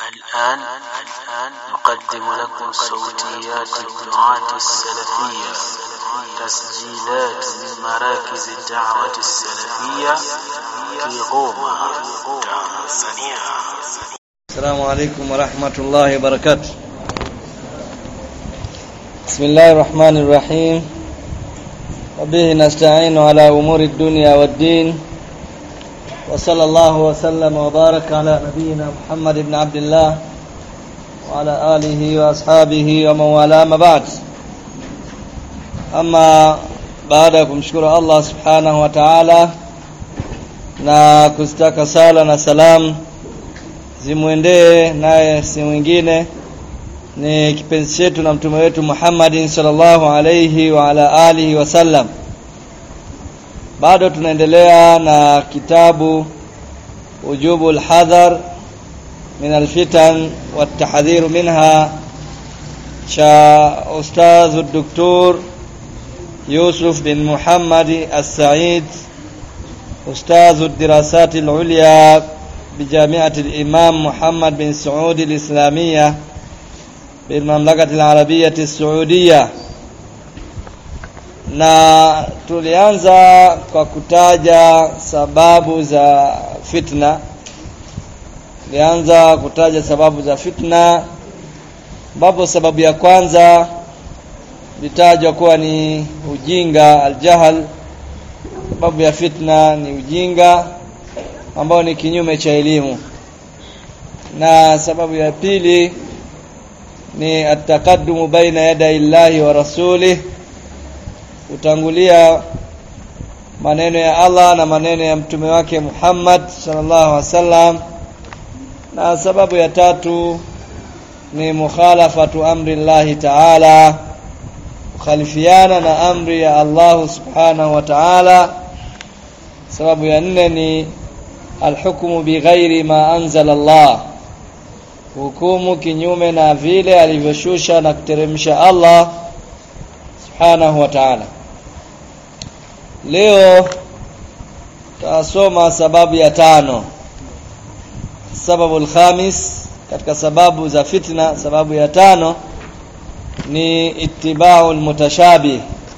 الآن نقدم لكم صوتيات الدعاة السلفية تسجيلات من مراكز الدعوة السلفية في غوما تنزانيا السلام عليكم ورحمة الله وبركاته بسم الله الرحمن الرحيم وبه نستعين على أمور الدنيا والدين وصلى الله وسلم وبارك على نبينا محمد بن عبد الله وعلى آله وأصحابه ومن والاه ما بعد أما baada ya kumshukuru Allah subhanahu wa ta'ala na kustaka sala na salam zimwendee naye si mwingine ni kipenzi chetu na mtume wetu Muhammadin sallallahu alayhi wa ala alihi wasallam bado tunaendelea na kitabu ujubu alhadhar min alfitan والتحذير منها cha ustadh الدكتور يوسف بن محمد السعيد أستاذ الدراسات العليا بجامعة الإمام محمد بن سعود الإسلامية بالمملكة العربية السعودية na tulianza kwa kutaja sababu za fitna tulianza kutaja sababu za fitna ambapo sababu ya kwanza litajwa kuwa ni ujinga aljahal sababu ya fitna ni ujinga ambao ni kinyume cha elimu na sababu ya pili ni ataqaddumu baina yaday Allahi wa rasulih kutangulia maneno ya Allah na maneno ya mtume wake Muhammad sallallahu alaihi wasallam na sababu ya tatu ni mukhalafatu amri Allahi ta'ala kukhalifiana na amri ya Allah subhanahu wa ta'ala sababu ya nne ni alhukmu bighairi ma anzala Allah hukumu kinyume na vile alivyoshusha na kuteremsha Allah subhanahu wa ta'ala leo tutasoma sababu ya tano sababu alkhamis katika sababu za fitna sababu ya tano ni ittiba'u almutashabih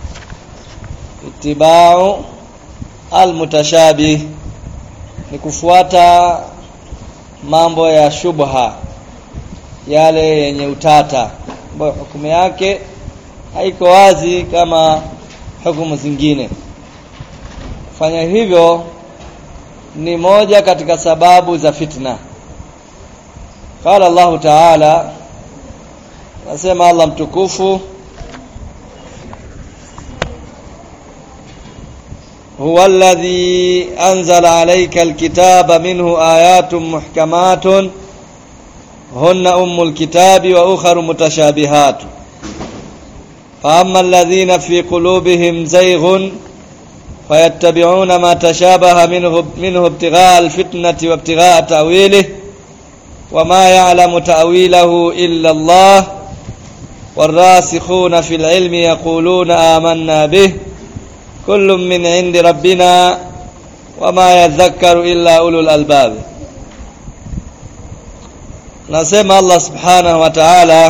ittiba'u almutashabih ni kufuata mambo ya shubha yale yenye utata ambayo hukumu yake haiko wazi kama hukumu zingine fanya hivyo ni moja katika sababu za fitna qala Allah ta'ala nasema Allah mtukufu هو الذي أنزل عليك الكتاب منه آيات محكمات هن أم الكتاب وأخر متشابهات فأما الذين في قلوبهم زيغ فيتبعون ما تشابه منه, منه ابتغاء الفتنة وابتغاء تأويله وما يعلم تأويله إلا الله والراسخون في العلم يقولون آمنا به كل من عند ربنا وما يذكر إلا أولو الألباب نسمع الله سبحانه وتعالى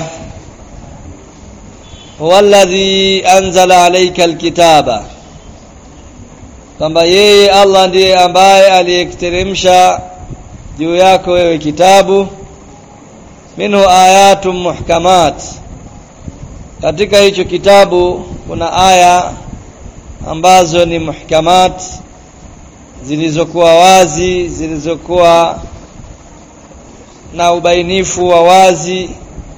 هو الذي أنزل عليك الكتاب kwamba yeye Allah ndiye ambaye aliyekiteremsha juu yako wewe kitabu minhu ayatun muhkamat katika hicho kitabu kuna aya ambazo ni muhkamat zilizokuwa wazi zilizokuwa na ubainifu wa wazi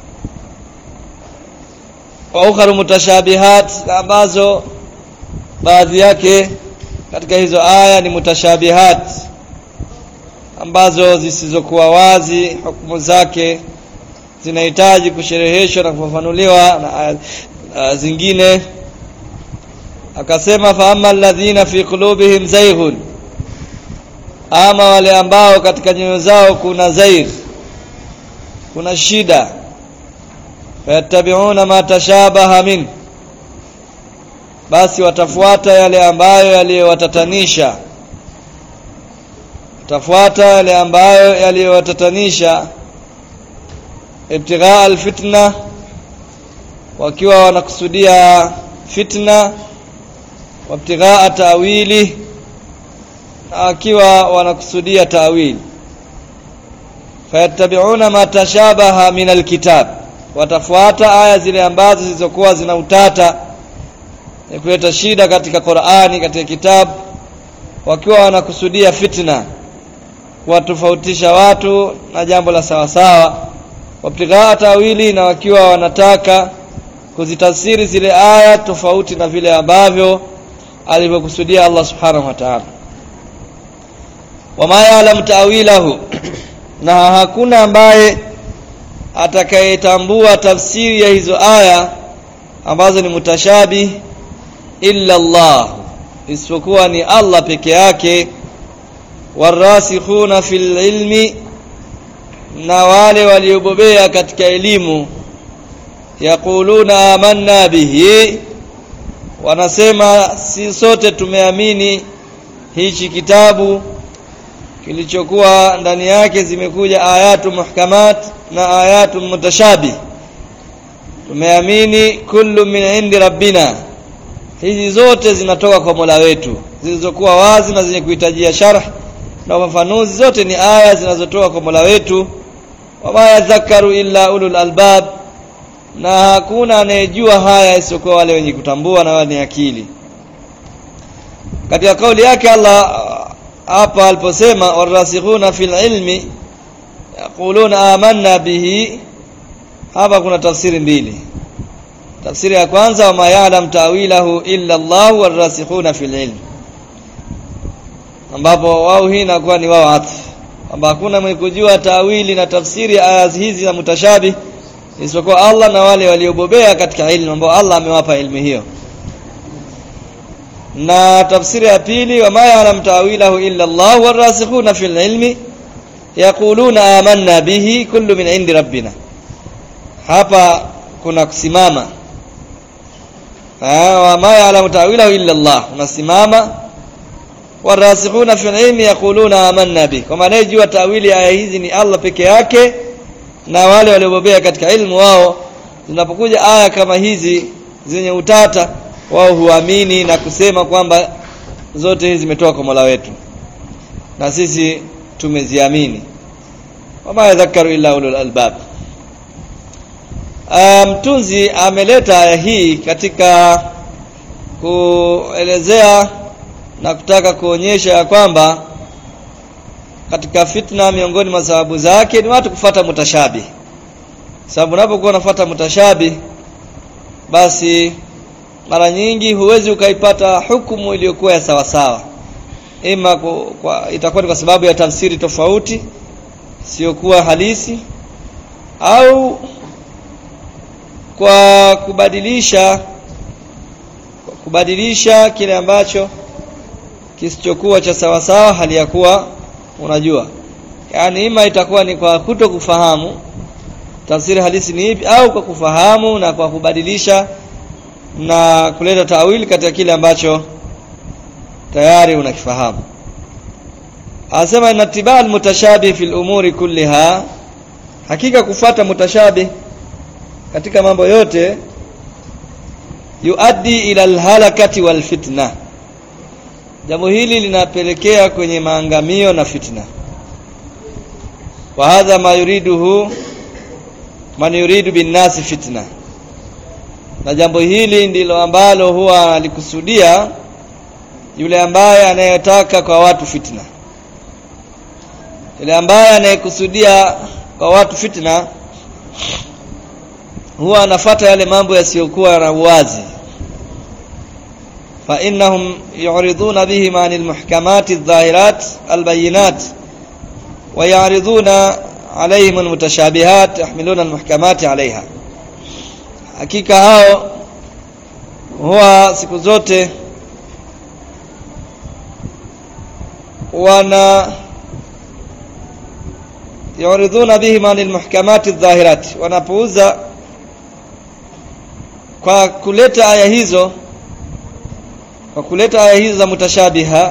wa ukharu mutashabihat ambazo baadhi yake katika hizo aya ni mutashabihat ambazo zisizokuwa wazi hukumu zake zinahitaji kushereheshwa na kufafanuliwa na aya uh, zingine akasema fa amma alladhina fi qulubihim zayghun ama wale ambao katika nyoyo zao kuna zaigh kuna shida fayattabi'una ma tashabaha min basi watafuata yale ambayo yaliyowatatanisha watafuata yale ambayo yaliyowatatanisha ibtighaa alfitna wakiwa wanakusudia fitna wabtighaa tawili na wakiwa wanakusudia tawili fayattabi'una ma tashabaha min alkitab watafuata aya zile ambazo zilizokuwa zina utata ni kuleta shida katika Qur'ani katika kitabu wakiwa wanakusudia fitna kuwatofautisha watu na jambo la sawa sawa wabtighaa tawili na wakiwa wanataka kuzitafsiri zile aya tofauti na vile ambavyo alivyokusudia Allah subhanahu wa ta'ala wama ya'lam ta'wilahu na hakuna ambaye atakayetambua tafsiri ya hizo aya ambazo ni mutashabi illa Allah isipokuwa ni Allah peke yake warasikhuna fil ilmi na wale waliobobea katika elimu yaquluna amanna bihi wanasema si sote tumeamini hichi kitabu kilichokuwa ndani yake zimekuja ayatu muhkamat na ayatu mutashabi tumeamini kullu min indi rabbina hizi zote zinatoka kwa Mola wetu zilizokuwa wazi na zenye kuhitajia sharh na ufafanuzi zote ni aya zinazotoka kwa Mola wetu wama yadhakaru illa ulul albab na hakuna anayejua haya isiyokuwa wale wenye kutambua na wenye akili katika kauli yake Allah hapa aliposema warasikhuna fil ilmi yaquluna amanna bihi hapa kuna tafsiri mbili tafsiri ya kwanza wama ya'lam ta'wilahu illa Allah warasikhuna fil ilmi ambapo wao hii inakuwa ni wao atf kwamba hakuna mwenye kujua tawili na tafsiri ya aya hizi za mutashabi isipokuwa Allah na wale waliobobea katika ilmu ambao Allah amewapa ilmu hiyo na tafsiri ya pili wama ya'lam ta'wilahu illa Allah warasikhuna fil ilmi yaquluna amanna bihi kullu min indi rabbina hapa kuna kusimama wama ya'lam ta'wilahu illa Allah unasimama warasikhuna fil ilmi yaquluna amanna bihi kwa maana jua tawili aya hizi ni Allah peke yake na wale waliobobea katika ilmu wao zinapokuja aya kama hizi zenye utata wao huamini na kusema kwamba zote hizi zimetoka kwa Mola wetu na sisi tumeziamini wama yadhakaru illa ulul albab mtunzi um, ameleta aya hii katika kuelezea na kutaka kuonyesha ya kwamba katika fitna miongoni mwa sababu zake ni watu kufata mutashabi sababu unapokuwa unafuata mutashabi basi mara nyingi huwezi ukaipata hukumu iliyokuwa ya sawa sawa ima kwa, itakuwa ni kwa sababu ya tafsiri tofauti siokuwa halisi au kwa kubadilisha kwa kubadilisha kile ambacho kisichokuwa cha sawa sawa hali ya kuwa unajua yani ima itakuwa ni kwa kuto kufahamu tafsiri halisi ni ipi au kwa kufahamu na kwa kubadilisha na kuleta tawili katika kile ambacho tayari unakifahamu anasema inatibaa almutashabih fil umuri kulliha hakika kufata mutashabih katika mambo yote yuaddi ila alhalakati wal fitna jambo hili linapelekea kwenye maangamio na fitna wa hadha ma yuriduhu man yuridu bin nasi fitna na jambo hili ndilo ambalo huwa alikusudia yule ambaye anayetaka kwa watu fitna yule ambaye anayekusudia kwa watu fitna huwa anafata yale mambo yasiyokuwa na uwazi fa innahum yu'riduna bihim 'anil muhkamati adh-dhahirat al-bayyinat wa ya'riduna 'alayhim al-mutashabihat yahmiluna al-muhkamati 'alayha hakika hao huwa siku zote wana yuridhuna bihim anil muhkamati adh-dhahirat wanapouza kwa kuleta aya hizo kwa kuleta aya hizo za mutashabiha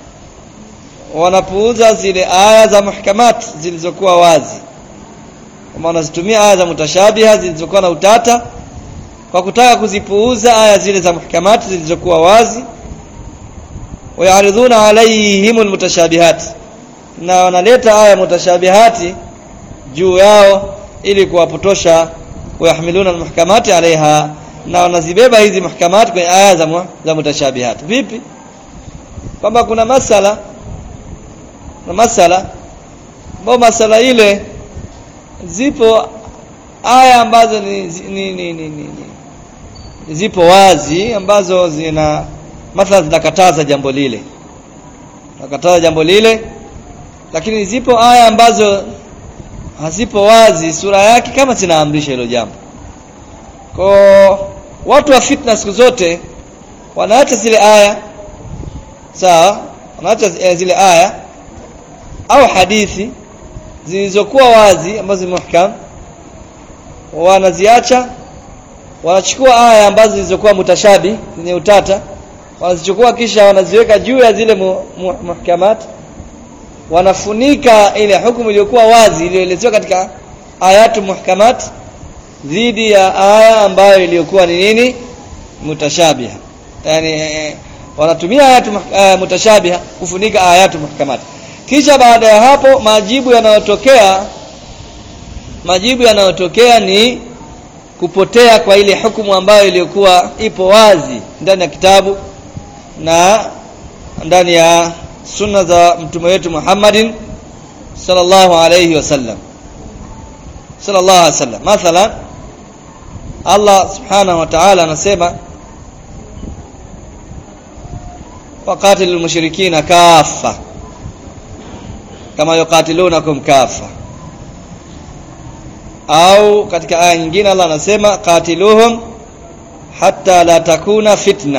wanapuuza zile aya za muhkamat zilizokuwa wazi kama wanazitumia aya za mutashabiha zilizokuwa na utata kwa kutaka kuzipuuza aya zile za muhkamati zilizokuwa wazi wayaridhuna alaihim almutashabihat na wanaleta aya mutashabihati juu yao ili kuwapotosha wayahmiluna almuhkamati alaiha na wanazibeba hizi muhkamati kwenye aya za, mu, za mutashabihat vipi kwamba kuna masala na masala ambao masala ile zipo aya ambazo ni, ni, ni, ni, ni, ni zipo wazi ambazo zina mathalan zinakataza jambo lile nakataza jambo lile lakini zipo aya ambazo hazipo wazi sura yake kama zinaamrisha hilo jambo kwa watu wa fitna siku zote wanaacha zile aya sawa wanaacha zile aya au hadithi zilizokuwa wazi ambazo ni muhkam wanaziacha wanachukua aya ambazo zilizokuwa mutashabi zenye utata wanazichukua kisha wanaziweka juu ya zile mu, mu, muhkamat wanafunika ile hukumu iliyokuwa wazi iliyoelezewa katika ayatu muhkamat dhidi ya aya ambayo iliyokuwa ni nini mutashabiha yani eh, wanatumia ayatu uh, mutashabiha kufunika ayatu muhkamat kisha baada ya hapo majibu yanayotokea majibu yanayotokea ni kupotea kwa ile hukumu ambayo iliyokuwa ipo wazi ndani ya kitabu na ndani ya sunna za mtume wetu Muhammadin sallallahu alayhi wasallam sallallahu alayhi wasallam mathalan Allah subhanahu wa ta'ala anasema waqatilul mushrikina kaffa kama yuqatilunakum kaffa au katika aya nyingine Allah anasema qatiluhum hatta la takuna fitna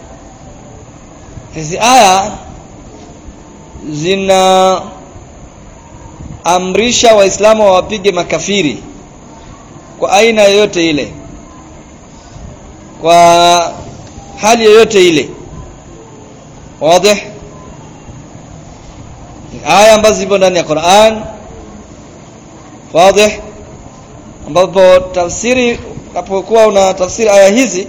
hizi aya zina amrisha waislamu wawapige makafiri kwa aina yoyote ile kwa hali yoyote ile wazi aya ambazo zipo ndani ya Qur'an wazi ambapo tafsiri unapokuwa una tafsiri aya hizi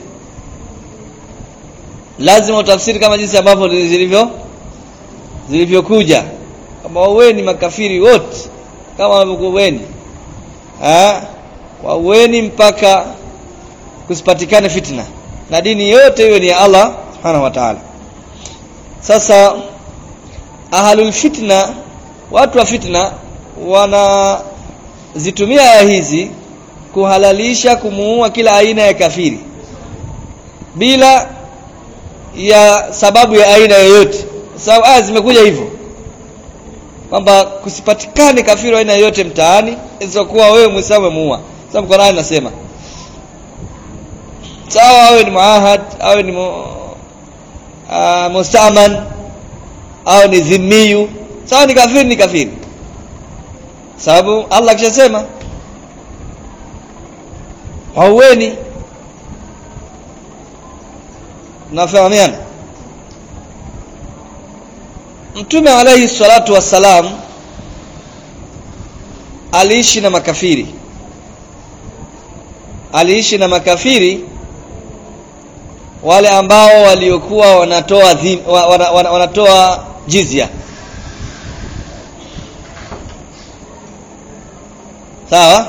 lazima utafsiri kama jinsi ambavyo zilivyo zilivyokuja kama waweni makafiri wote kama walivyokuweni ah waweni mpaka kusipatikane fitna na dini yote iwe ni ya Allah subhanahu wa ta'ala sasa ahlul fitna watu wa fitna wanazitumia aya hizi kuhalalisha kumuua kila aina ya kafiri bila ya sababu ya aina yoyote sababu aya zimekuja hivyo kwamba kusipatikane kafiri aina yoyote mtaani isipokuwa wewe Muislamu umemuua sababu Qur'an inasema sawa awe ni muahad awe ni mu, uh, mustaman au ni dhimmiyu sawa ni kafiri ni kafiri sababu Allah kishasema hauweni nafahamiana Mtume alayhi salatu wassalam aliishi na makafiri aliishi na makafiri wale ambao waliokuwa wanatoa dhim, wana, wana, wanatoa jizya sawa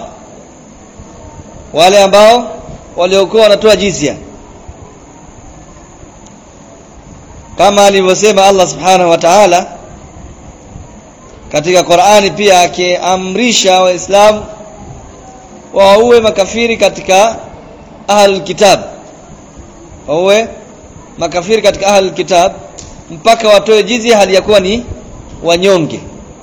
wale ambao waliokuwa wanatoa jizya kama alivyosema Allah subhanahu wa ta'ala katika Qur'ani pia akiamrisha waislamu waue makafiri katika ahlul kitab waue makafiri katika ahlul kitab mpaka watoe jizya hali ya kuwa ni wanyonge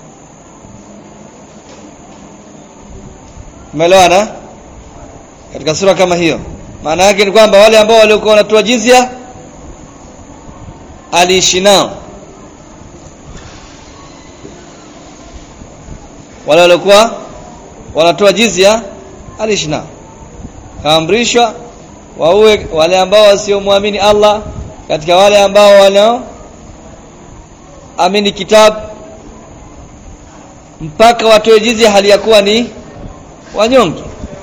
umeelewana katika sura kama hiyo maana yake ni kwamba wale ambao waliokuwa wanatoa jizya aliishi nao wale waliokuwa wanatoa jizya aliishi nao kaamrishwa waue wale ambao wasiomwamini Allah katika wale ambao wanao amini kitabu mpaka watoe jizya hali ya kuwa ni wanyonge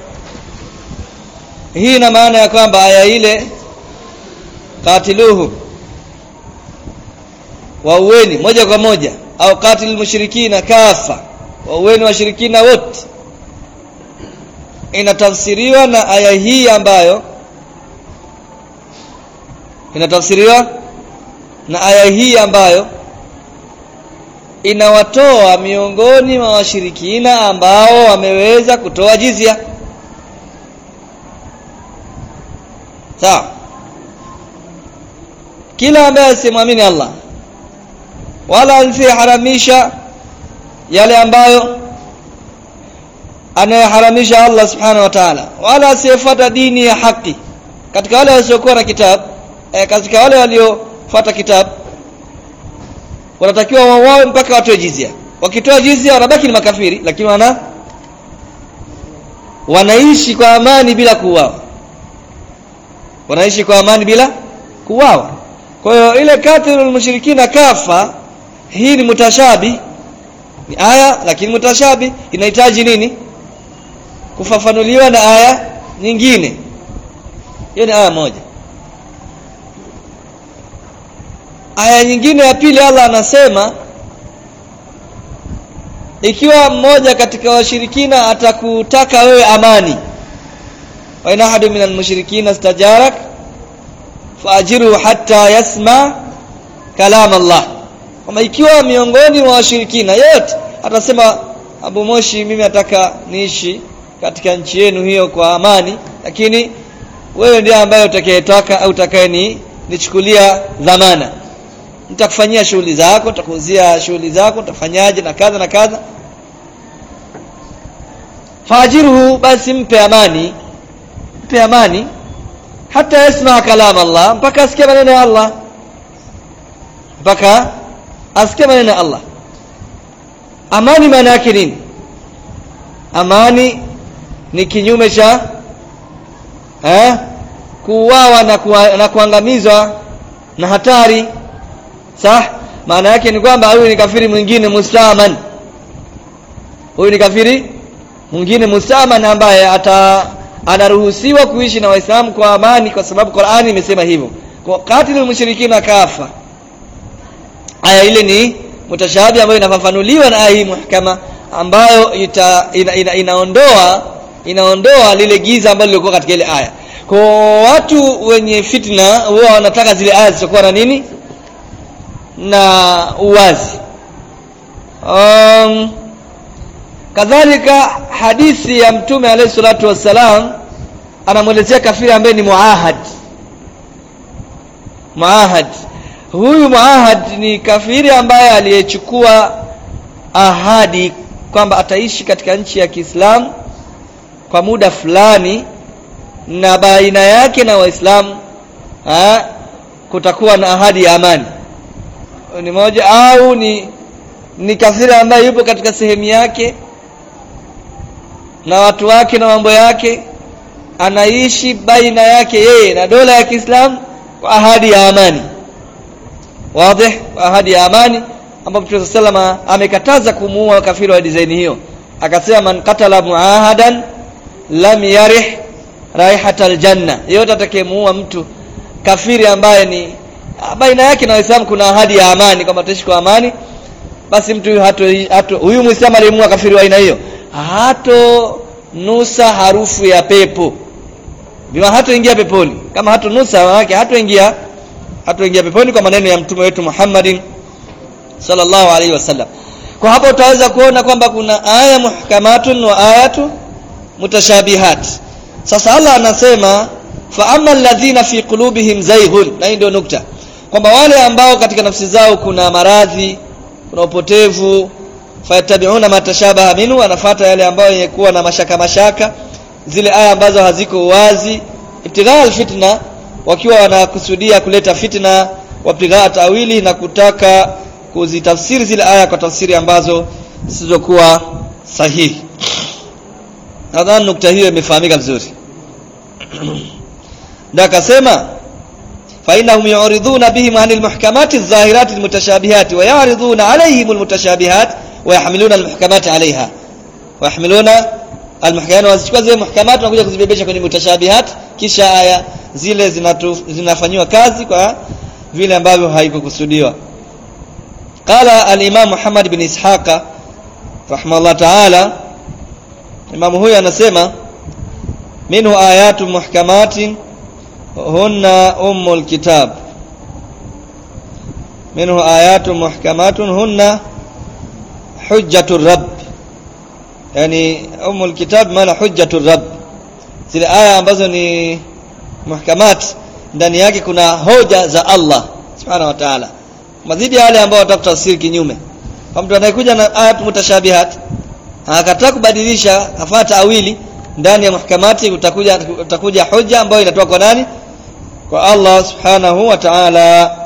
hii ina maana ya kwamba aya ile katiluhu waueni moja kwa moja au katil mushrikina kafa waueni washirikina wote inatafsiriwa na aya hii ambayo inatafsiriwa na aya hii ambayo inawatoa miongoni mwa washirikina ambao wameweza kutoa jizya sawa kila ambaye asimwamini Allah wala asiharamisha yale ambayo anayeharamisha Allah subhanahu wa ta'ala wala asiyefuata dini ya haki katika wale wasiokuwa na kitabu eh, katika wale waliofuata kitabu wanatakiwa wauawe mpaka watoe jizia wakitoa jizia wanabaki ni makafiri lakini wana wanaishi kwa amani bila kuuawa wanaishi kwa amani bila kuuawa kwa hiyo ile katilul mushrikina kafa hii ni mutashabi ni aya lakini mutashabi inahitaji nini kufafanuliwa na aya nyingine hiyo ni aya moja aya nyingine ya pili Allah anasema ikiwa mmoja katika washirikina atakutaka wewe amani wa in ahadu minal mushrikina istajarak faajiru hatta yasma kalam Allah kama ikiwa miongoni mwa washirikina yote atasema Abu Moshi mimi nataka niishi katika nchi yenu hiyo kwa amani lakini wewe ndiye ambaye utakayetaka au utakaye ni nichukulia dhamana nitakufanyia shughuli zako nitakuuzia shughuli zako utafanyaje na kadha na kadha fajiruhu basi mpe amani mpe amani hata yasma kalam Allah mpaka asikie maneno ya Allah mpaka asikie maneno ya Allah amani maana yake nini amani ni kinyume cha eh kuuawa na, kuwa, na kuangamizwa na hatari sah maana yake ni kwamba huyu ni kafiri mwingine muslaman huyu ni kafiri mwingine muslaman ambaye ata anaruhusiwa kuishi na waislamu kwa amani kwa sababu Qur'ani imesema hivyo kwa katilul mushrikina kafa aya ile ni mutashabi ambayo inafafanuliwa na aya hii muhkama ambayo ita, ina, ina, inaondoa inaondoa lile giza ambalo lilikuwa katika ile aya kwa watu wenye fitna huwa wanataka zile aya zisizokuwa na nini na uwazi um, kadhalika hadithi ya mtume alayhi salatu wassalam anamwelezea kafiri ambaye ni muahad muahad huyu muahad ni kafiri ambaye aliyechukua ahadi kwamba ataishi katika nchi ya Kiislamu kwa muda fulani na baina yake na waislamu kutakuwa na ahadi ya amani ni moja au ni ni kafiri ambaye yupo katika sehemu yake na watu wake na mambo yake anaishi baina yake yeye na dola ya Kiislamu kwa ahadi ya amani wazi kwa ahadi ya amani ambapo Mtume sallama amekataza kumuua kafiri wa design hiyo akasema man qatala muahadan lam yarih raihatal janna yeyote atakayemuua mtu kafiri ambaye ni baina yake na waislamu kuna ahadi ya amani kwamba tutaishi kwa amani basi mtu huyu hato, hato huyu muislamu aliyemuua kafiri wa aina hiyo hato nusa harufu ya pepo bima hatoingia peponi kama hato nusa yake hatoingia hatoingia peponi kwa maneno ya mtume wetu Muhammadin sallallahu alaihi wasallam kwa hapo utaweza kuona kwamba kuna aya muhkamatun wa ayatu mutashabihat sasa Allah anasema fa amma alladhina fi qulubihim zayghun na hii ndio nukta kwamba wale ambao katika nafsi zao kuna maradhi kuna upotevu fayatabiuna matashabaha minhu wanafuata yale ambayo yekuwa na mashaka mashaka zile aya ambazo haziko wazi ibtigha alfitna wakiwa wanakusudia kuleta fitna wabtigha tawili na kutaka kuzitafsiri zile aya kwa tafsiri ambazo zisizokuwa sahihi nadhani nukta hiyo imefahamika vizuri ndio akasema فإنهم يعرضون بهم عن المحكمات الظاهرات المتشابهات ويعرضون عليهم المتشابهات ويحملون المحكمات عليها ويحملون almuhkamat wazichukua zile muhkamat na kuja kuzibebesha kwenye mutashabihat kisha aya zile zinatu, zinafanywa kazi kwa vile ambavyo haikukusudiwa qala al-imam Muhammad bin Ishaqa rahimahullah ta'ala imam huyu anasema minhu ayatu muhkamatin hunna ummul kitab minhu ayatu muhkamatun hunna hujjatur rabb yani ummul kitab maana hujjatur rabb zile aya ambazo ni muhkamat ndani yake kuna hoja za Allah subhanahu wa ta'ala mazidi yale ambao watakutafsiri kinyume kwa mtu anayekuja na ayat mutashabihat akataka kubadilisha afata tawili ndani ya muhkamati utakuja utakuja hoja ambayo inatoka kwa nani kwa Allah subhanahu wa ta'ala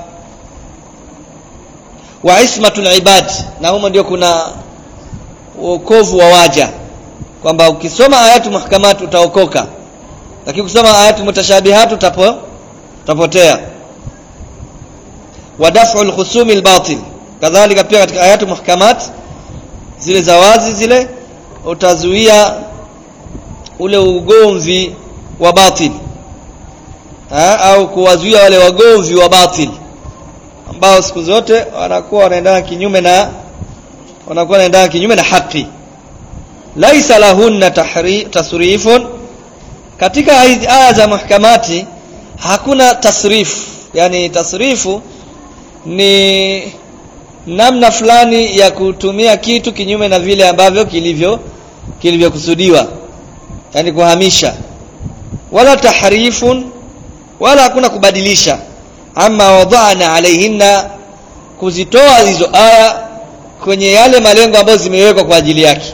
wa ismatul ibad na humo ndio kuna wokovu wa waja kwamba ukisoma ayatu muhkamat utaokoka lakini ukisoma ayatu mutashabihat utapo utapotea wa daf'u al-khusumi al-batil kadhalika pia katika ayatu muhkamat zile za wazi zile utazuia ule ugomvi wa batil ha? au kuwazuia wale wagomvi wa batil ambao siku zote wanakuwa wanaendana kinyume na wanakuwa wanaendana kinyume na haki laisa lahunna tahri, tasrifun katika aya za muhkamati hakuna tasrif yani tasrifu ni namna fulani ya kutumia kitu kinyume na vile ambavyo kilivyo kilivyokusudiwa yani kuhamisha wala tahrifun wala hakuna kubadilisha ama wadhana alaihinna kuzitoa hizo aya kwenye yale malengo ambayo zimewekwa kwa ajili yake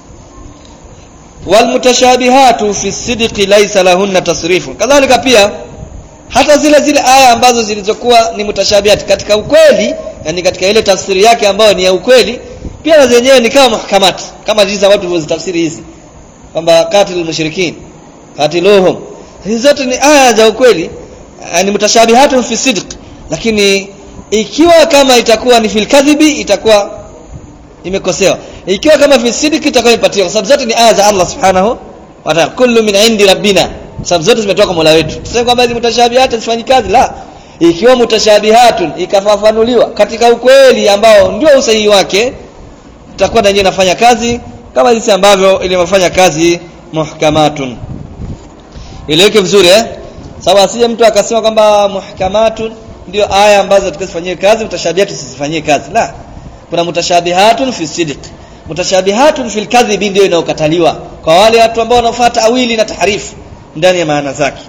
walmutashabihatu fi sidqi laysa lahunna tasrifun kadhalika pia hata zile zile aya ambazo zilizokuwa ni mutashabihat katika ukweli yani katika ile tafsiri yake ambayo ni ya ukweli pia na zenyewe ni kama muhkamat kama jinsi watu walizitafsiri hizi kwamba qatilul mushrikin qatiluhum hizi zote ni aya za ukweli ni mutashabihatun fi sidq lakini ikiwa kama itakuwa ni fil kadhibi itakuwa imekosewa ikiwa kama fi sidq itakuwa imepatiwa kwa sababu zote ni aya za Allah subhanahu wa ta'ala kullu min indi rabbina sababu zote zimetoka kwa Mola wetu tuseme kwamba hizi mutashabihat hazifanyi kazi la ikiwa mutashabihatun ikafafanuliwa katika ukweli ambao ndio usahihi wake itakuwa na yenyewe inafanya kazi kama jinsi ambavyo ilivyofanya kazi muhkamatun ileweke vizuri eh sababu asije mtu akasema kwamba muhkamatun ndio aya ambazo tukazifanyie kazi mutashabihatun tusifanyie kazi la kuna mutashabihatun fi sidq mutashabihatun fil kadhibi ndio inayokataliwa kwa wale watu ambao wanafuata awili na tahrifu ndani ya maana zake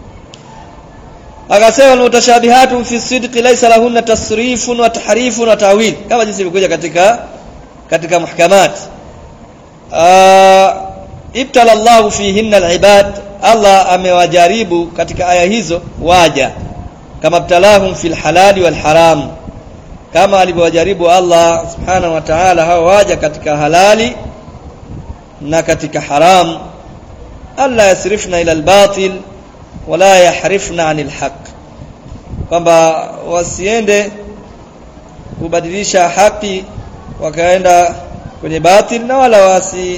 akasema mutashabihatu fi sidqi laysa lahunna tasrifun wa tahrifun wa ta'wil kama jinsi ilivyokuja katika katika muhkamat ibtala Allahu fihinna alibad Allah amewajaribu katika aya hizo waja kama ibtalahum fil halali wal haram kama alivyowajaribu Allah subhanahu wa ta'ala hao waja katika halali na katika haram alla yasrifna ila albatil wala yahrifna anil haq kwamba wasiende kubadilisha haki wakaenda kwenye batil na wala wasi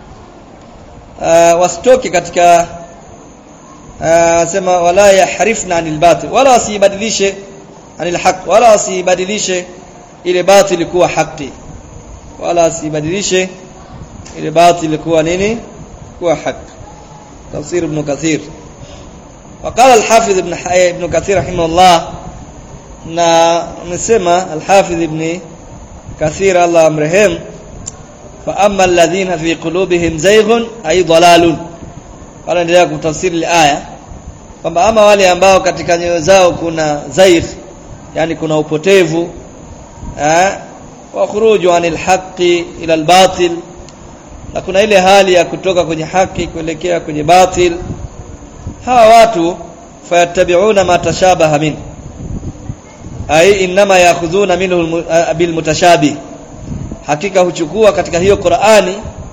uh, wasitoke katika uh, sema wala yahrifna anil batil wala wasibadilishe anil haq wala wasibadilishe ile batil kuwa haki wala wasibadilishe ile batil kuwa nini kuwa haki تفسير ابن كثير وقال الحافظ ابن ابن كثير رحمه الله na amesema al-Hafidh ibn Kathir Allah amrehem fa amma alladhina fi qulubihim zayghun ay dalalun wala endelea kutafsiri aya kwamba ama wale ambao katika nyoyo zao kuna zaigh yani kuna upotevu eh wa khuruju anil haqqi ila al-batil na kuna ile hali ya kutoka kwenye haki kuelekea kwenye batil hawa watu fayattabi'una ma tashabaha min ai inma ya'khudhuna minhu bil mutashabih hakika huchukua katika hiyo Qur'ani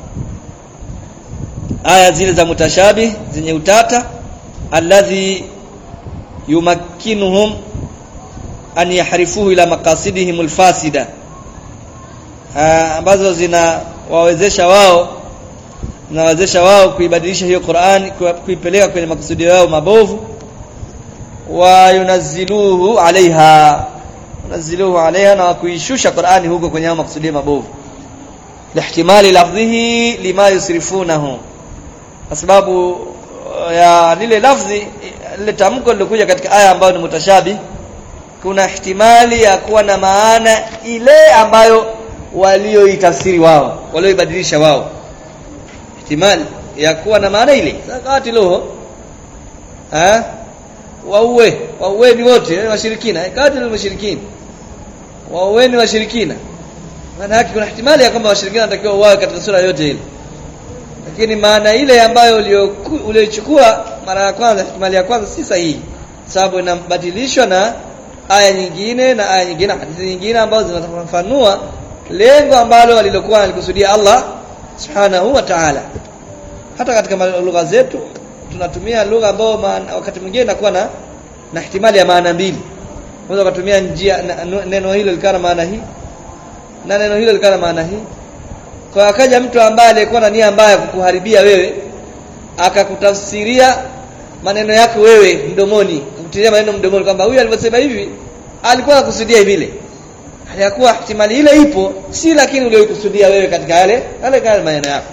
aya zile za mutashabih zenye utata alladhi yumakkinuhum an yahrifuhu ila maqasidihim alfasida ambazo zina wawezesha wao zinawezesha wao kuibadilisha hiyo Qur'an kuipeleka kwenye makusudio yao mabovu wa yunazziluhu alaiha yunazziluhu alaiha na kuishusha Qur'ani huko kwenye hao makusudio mabovu lihtimali lafdhihi lima yusrifunahu kwa sababu ya lile lafzi lile tamko lilokuja katika aya ambayo ni mutashabi kuna ihtimali ya kuwa na maana ile ambayo walioitafsiri wao walioibadilisha wao ihtimali ya kuwa na maana ile zakati loho eh wauwe wauweni wote washirikina kati ni washirikina wauweni washirikina maana yake kuna ihtimali ya kwamba washirikina wanatakiwa wao katika sura yote ile lakini maana ile ambayo uliochukua mara ya kwanza ihtimali ya kwanza si sahihi sababu inabadilishwa na aya nyingine na aya nyingine hadithi nyingine ambazo zinafafanua lengo ambalo alilokuwa alikusudia Allah subhanahu wa ta'ala hata katika lugha zetu tunatumia lugha ambayo wakati mwingine inakuwa na na ihtimali ya maana mbili unaweza kutumia njia na, neno hilo likana maana hii na neno hilo likana maana hii kwa akaja mtu ambaye alikuwa na nia mbaya kukuharibia wewe akakutafsiria maneno yako wewe mdomoni kutilia maneno mdomoni kwamba huyu alivyosema hivi alikuwa anakusudia vile hayakuwa ihtimali ile ipo si lakini uliokusudia wewe katika yale yale yale maneno yako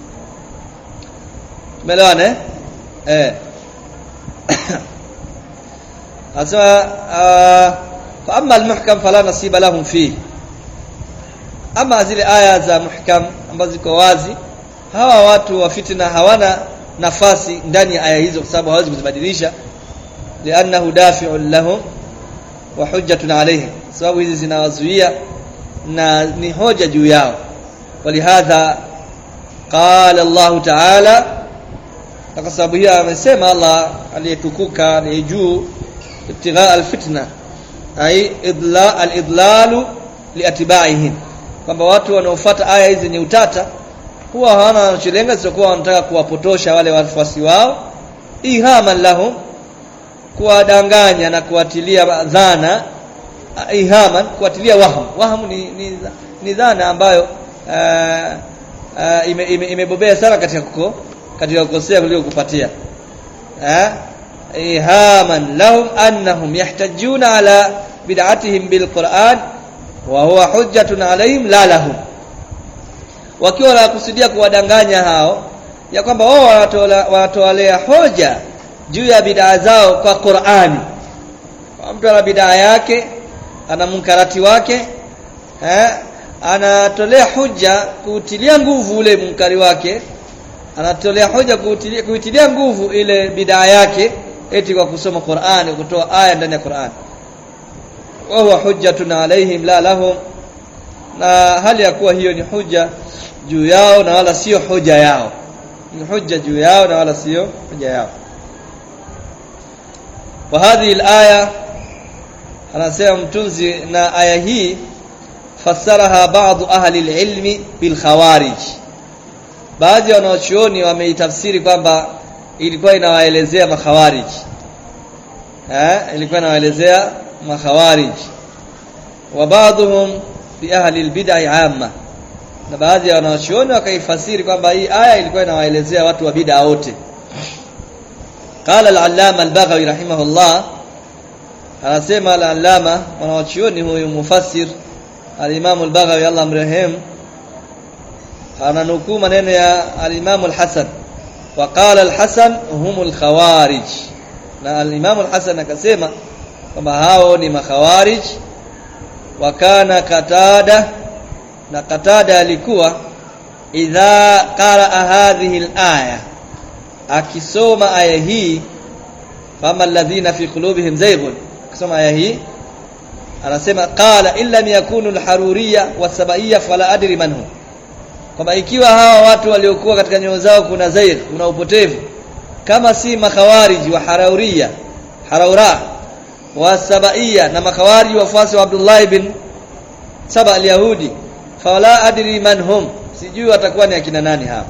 umeelewana eh eh asema fa amma almuhkam fala nasiba lahum fi ama zile aya za muhkam ambazo ziko wazi hawa watu wa fitna hawana nafasi ndani ya aya hizo kwa sababu hawezi kuzibadilisha li'annahu dafi'un lahum wa hujjatun alayhim sababu hizi zinawazuia na ni hoja juu yao walihadha qala Allah ta'ala kwa sababu hiyo amesema Allah aliyetukuka ni juu ibtigha alfitna ai idla alidlalu liatba'ihim kwamba watu wanaofuata aya hizi zenye utata huwa hawana wanacholenga sio wanataka kuwapotosha wale wafuasi wao ihaman lahum kuwadanganya na kuwatilia dhana ihaman kuwatilia waham waham ni, ni, ni dhana ambayo uh, uh, imebobea ime, ime sana katika kuko katika kukosea kuliko kupatia eh ihaman lahum annahum yahtajuna ala bid'atihim bilquran wa huwa hujjatun alaihim la lahum wakiwa wanakusudia kuwadanganya hao ya kwamba wao wanatolea hoja juu ya bid'a zao kwa Qur'ani mtu ana bid'a yake ana munkarati wake eh anatolea hoja kuutilia nguvu ule munkari wake anatolea hoja kuutilia, kuitilia nguvu ile bid'a yake eti kwa kusoma Qur'ani kutoa aya ndani ya Qur'ani wa huwa hujjatun alaihim la lahum na hali ya kuwa hiyo ni hoja juu yao na wala sio hoja yao ni hoja juu yao na wala sio hoja yao wa hadhihi alaya anasema mtunzi na aya hii fassaraha baadhi ahli alilmi bil khawarij baadhi ya wanachuoni wameitafsiri kwamba ilikuwa inawaelezea makhawarij eh ilikuwa inawaelezea makhawarij wa baadhum bi ahli albid'ah amma na baadhi ya wanachuoni wakaifasiri kwamba hii aya ilikuwa inawaelezea watu wa bid'a wote قال العلامه البغوي رحمه الله anasema al-allama wanachuoni huyu mufassir al-imam al-baghawi Allah mrehemu ananukuu maneno ya al-imam al-hasan وقال الحسن هم الخوارج na al-imam al-hasan akasema kwamba hao ni makhawarij wakana katada na katada alikuwa idha qaraa hadhihi al-aya akisoma aya hii fama alladhina fi qulubihim zayghun akisoma aya hii anasema qala illa yakunu al-haruriyya was-sabaiyya fala adri man hum kwamba ikiwa hawa watu waliokuwa katika nyoyo zao kuna zair kuna upotevu kama si makhawariji wa harauria haraura wa sabaiya na makhawariji wafuasi wa Abdullah ibn Saba al-Yahudi fala adri man hum sijui watakuwa ni akina nani hapa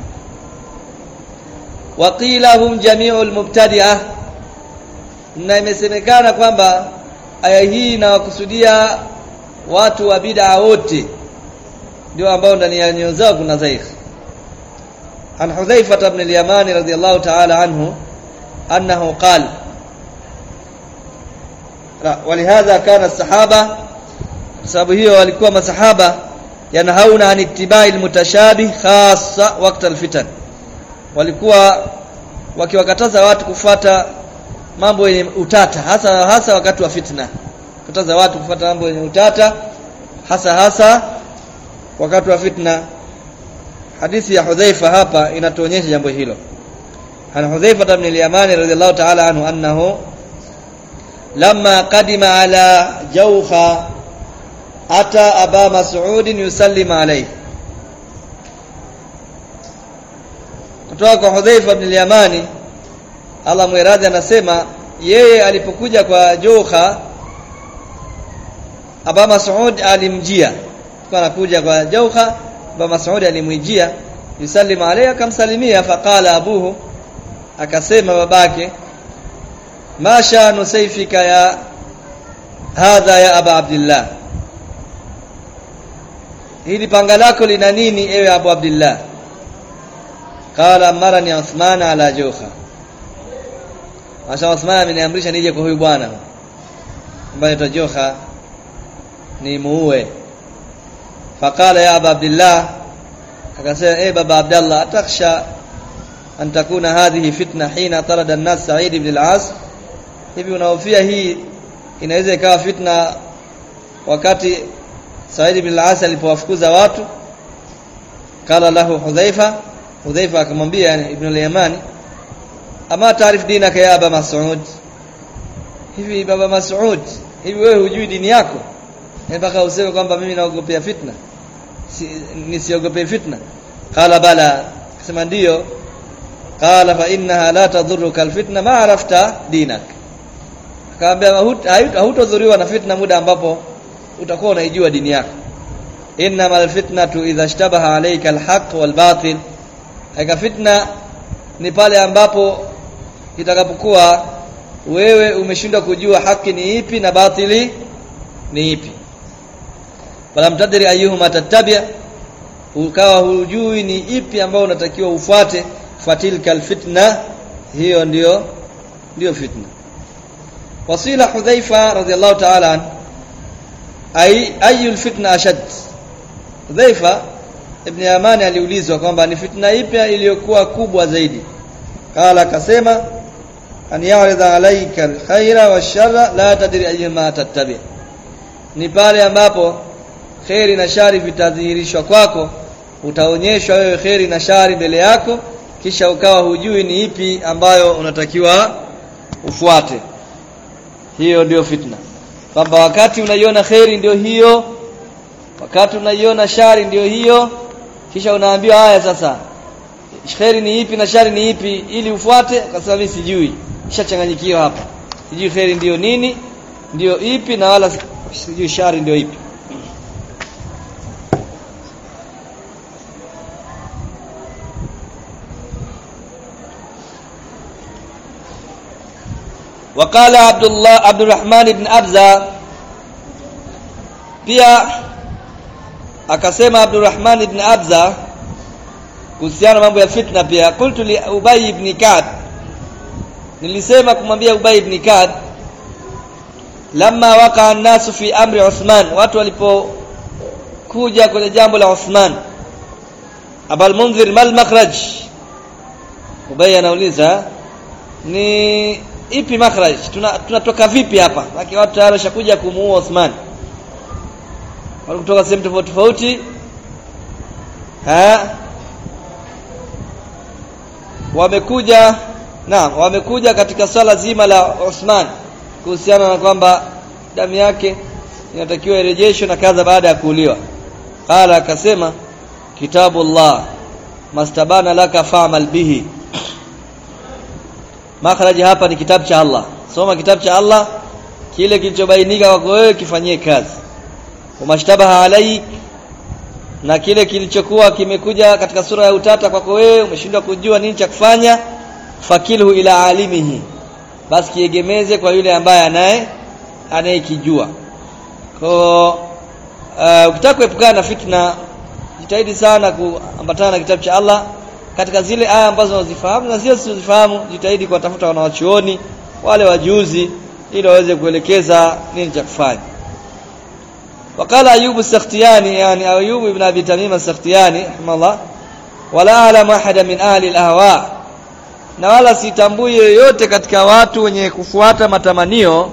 waqila hum jami'ul mubtadi'ah na imesemekana kwamba aya hii inawakusudia watu wa bid'a wote ndio ambao ndani ya nyoyo zao kuna zaikh عن حذيفة بن اليمان رضي الله تعالى عنه أنه قال لا ولهذا كان الصحابة sababu hiyo walikuwa masahaba yanhauna an ittibai almutashabih khassa wakati alfitan walikuwa wakiwakataza watu kufuata mambo yenye utata hasa hasa wakati wa fitna kataza watu kufuata mambo yenye utata hasa hasa wakati wa fitna hadithi ya Hudhaifa hapa inatuonyesha jambo hilo an Hudhaifa ibn al-Yamani radhiyallahu ta'ala anhu annahu lamma qadima ala jawha ata aba mas'ud yusallim alayhi kutoka kwa Hudhaifa ibn al-Yamani Allah mwiradhi anasema yeye alipokuja kwa Jawha Aba Mas'ud alimjia kwa anakuja kwa Jawha Aba Mas'ud alimwijia yusallim alayhi akamsalimia faqala abuhu akasema babake ma sha'nu sayfika ya hadha ya aba abdillah hili panga lako lina nini ewe abu abdillah qala amarani uthman ala juha Masha Uthman ameniamrisha nije kwa huyu bwana ambaye tajoha ni muue faqala ya aba abdillah akasema eh baba abdallah atakhsha an takuna hadhihi fitna hina tarada an-nas Sa'id ibn al-As hivi unahofia hii inaweza ikawa fitna wakati Sa'id ibn al-As alipowafukuza watu kala lahu Hudhaifa Hudhaifa akamwambia yani ibn al-Yamani ama taarif dinaka ya aba Mas'ud hivi baba Mas'ud hivi wewe hujui dini yako mpaka useme kwamba mimi naogopea fitna si, nisiogope fitna qala bala akasema ndiyo qala fa innaha la tadhurruka alfitna ma arafta dinak akamwambia hutodhuriwa na fitna muda ambapo utakuwa unaijua dini yako innama alfitnatu idha ishtabaha alayka alhaq walbatil haika fitna ni pale ambapo itakapokuwa wewe umeshindwa kujua haki ni ipi na batili ni ipi wala mtadiri ayuhuma tattabi ukawa hujui ni ipi ambayo unatakiwa ufuate fatilka alfitna hiyo ndiyo ndiyo fitna wasila hudhaifa radhiallahu ta'ala an ay ayu alfitna ashad hudhaifa ibn yamani aliulizwa kwamba ni fitna ipi iliyokuwa kubwa zaidi qala akasema an ya'rida alayka alkhaira washarra la tadri ayyuma tattabi ni pale ambapo kheri na shari vitadhihirishwa kwako utaonyeshwa wewe kheri na shari mbele yako kisha ukawa hujui ni ipi ambayo unatakiwa ufuate hiyo ndio fitna kwamba wakati unaiona kheri ndio hiyo wakati unaiona shari ndio hiyo kisha unaambiwa haya sasa kheri ni ipi na shari ni ipi ili ufuate akasema mimi sijui nishachanganyikiwa hapa sijui kheri ndio nini ndio ipi na wala sijui shari ndio ipi وقال عبد الله عبد الرحمن بن أبزة pia akasema Abdurrahman ibn Abza kuhusiana mambo ya fitna pia qultu li Ubay ibn Ka'b nilisema kumwambia Ubay ibn Ka'b lamma waqa an-nasu fi amri Uthman watu walipokuja kwenye jambo la Uthman Abul Munzir mal makhraj Ubay anauliza ni ipi makhraj tunatoka tuna vipi hapa lakini watu tayari washakuja kumuua Uthman wale kutoka sehemu tofauti tofauti ha wamekuja naam wamekuja katika swala zima la Uthman kuhusiana na kwamba damu yake inatakiwa irejeshwe na kadha baada ya kuuliwa qala akasema kitabullah mastabana laka fa'mal bihi makhraji hapa ni kitabu cha Allah soma kitabu cha Allah kile kilichobainika kwako wewe kifanyie kazi umashtabaha alaik na kile kilichokuwa kimekuja katika sura ya utata kwako wewe umeshindwa kujua nini cha kufanya fakilhu ila alimihi basi kiegemeze kwa yule ambaye anaye anayekijua kwa uh, ukitaka kuepukana na fitna jitahidi sana kuambatana na kitabu cha Allah katika zile aya ambazo unazifahamu na zile usizozifahamu jitahidi kuwatafuta wanawachuoni wale wajuzi ili waweze kuelekeza nini cha kufanya وقال أيوب السختياني يعني أيوب بن أبي تميم السختياني رحمه الله ولا أعلم أحد من أهل الأهواء na wala sitambui yoyote katika watu wenye kufuata matamanio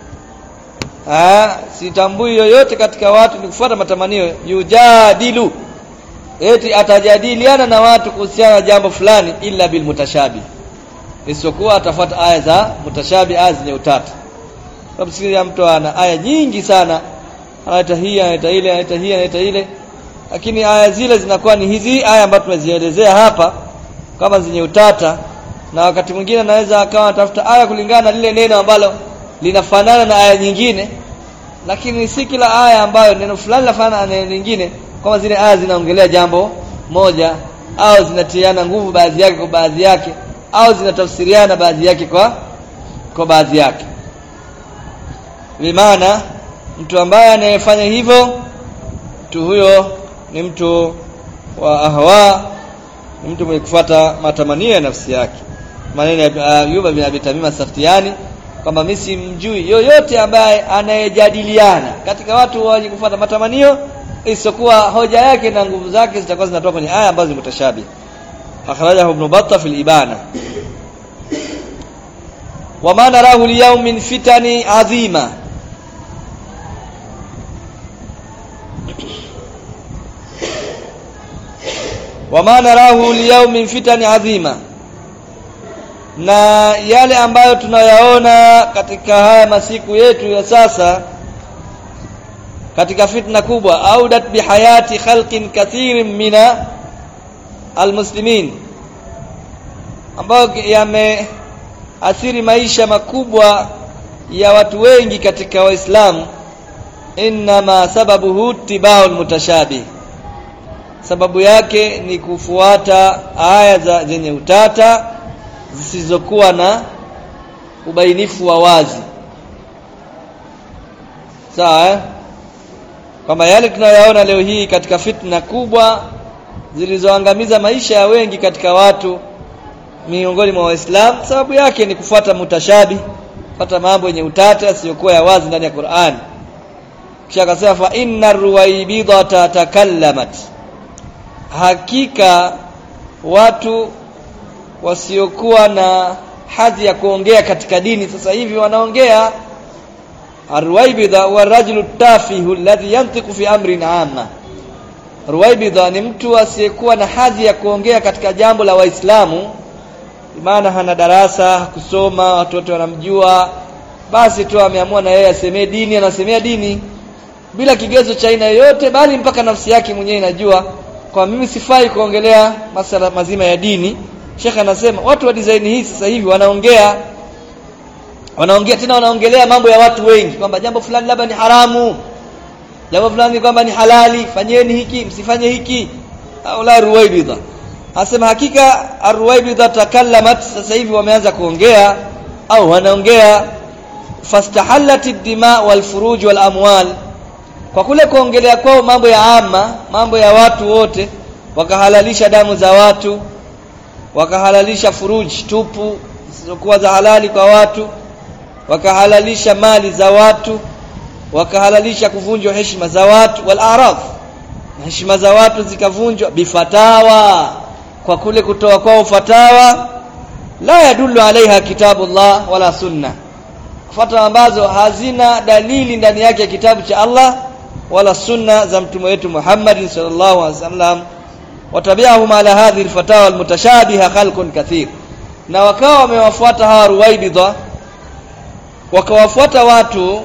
ah sitambui yoyote katika watu ni kufuata matamanio yujadilu eti atajadiliana na watu kuhusiana na jambo fulani illa bil mutashabi isipokuwa atafuata aya za mutashabi aya zenye utata sababu sikia mtu ana aya nyingi sana anaita hii anaita ile anaita hii anaita ile lakini aya zile zinakuwa ni hizi aya ambazo tumezielezea hapa kama zenye utata na wakati mwingine anaweza akawa anatafuta aya kulingana na lile neno ambalo linafanana na aya nyingine lakini si kila aya ambayo neno fulani linafanana na neno lingine kama zile aya zinaongelea jambo moja au zinatiana nguvu baadhi yake kwa baadhi yake au zinatafsiriana baadhi yake kwa kwa baadhi yake bimaana mtu ambaye anayefanya hivyo mtu huyo ni mtu wa ahwa ni mtu mwenye kufuata matamanio ya nafsi yake maneno ya Ayuba bin Abi Tamim Saftiani kwamba mimi simjui yoyote ambaye anayejadiliana katika watu wenye kufuata matamanio isipokuwa hoja yake na nguvu zake zitakuwa zinatoka kwenye aya ambazo ni mutashabi akhrajahu ibn Battah fil ibana wama narahu liyawm min fitani adhima wama narahu liyawm min fitani adhima na yale ambayo tunayaona katika haya masiku yetu ya sasa katika fitna kubwa audat bihayati khalqin kathirin mina almuslimin ambayo yameathiri maisha makubwa ya watu wengi katika waislamu inma sababuhu tibau mutashabih sababu yake ni kufuata aya za zenye utata zisizokuwa na ubainifu wa wazi sawa eh? kwamba yale tunayoyaona leo hii katika fitna kubwa zilizoangamiza maisha ya wengi katika watu miongoni mwa waislamu sababu yake ni kufuata mutashabi kufuata mambo yenye utata yasiyokuwa ya wazi ndani ya Qur'an kisha akasema fa inna ruwaibidha takallamat hakika watu wasiokuwa na hadhi ya kuongea katika dini sasa hivi wanaongea arwaibidha wa rajulu tafihu alladhi yantiqu fi amrin amma ruwaibidha ni mtu asiyekuwa na hadhi ya kuongea katika jambo la waislamu maana hana darasa kusoma watu wote wanamjua basi tu ameamua na yeye asemee dini anasemea dini bila kigezo cha aina yoyote bali mpaka nafsi yake mwenyewe inajua kwa mimi sifai kuongelea masala mazima ya dini Sheikh anasema watu wa design hii sasa hivi wanaongea wanaongea tena wanaongelea mambo ya watu wengi kwamba jambo fulani labda ni haramu jambo fulani kwamba ni halali fanyeni hiki msifanye hiki au la ruwaibidha anasema hakika arwaibidha takallamat sasa hivi wameanza kuongea au wanaongea fastahallat ad-dima wal furuj wal amwal kwa kule kuongelea kwao mambo ya ama mambo ya watu wote wakahalalisha damu za watu wakahalalisha furuji tupu zisizokuwa za halali kwa watu wakahalalisha mali za watu wakahalalisha kuvunjwa heshima za watu wal araf heshima za watu zikavunjwa bifatawa kwa kule kutoa kwao fatawa la yadullu alaiha kitabullah wala sunna fatwa ambazo hazina dalili ndani yake kitabu cha Allah wala sunna za mtume wetu Muhammad sallallahu alaihi wasallam watabiahum ala hadhihi alfatawa almutashabiha khalqun kathir na wakawa wamewafuata hawa ruwaibidha wakawafuata watu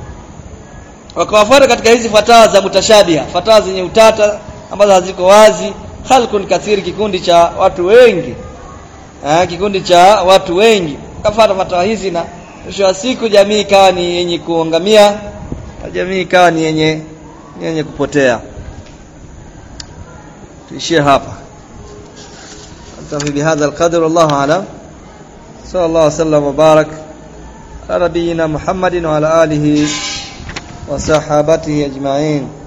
wakawafuata katika hizi fatawa za mutashabiha fatawa zenye utata ambazo haziko wazi khalqun kathir kikundi cha watu wengi eh, kikundi cha watu wengi kafuata fatawa hizi na mwisho wa siku jamii ikawa ni yenye kuangamia na jamii ikawa ni yenye yenye kupotea tuishie hapa نكتفي بهذا القدر والله أعلم صلى الله وسلم وبارك على نبينا محمد وعلى آله وصحابته أجمعين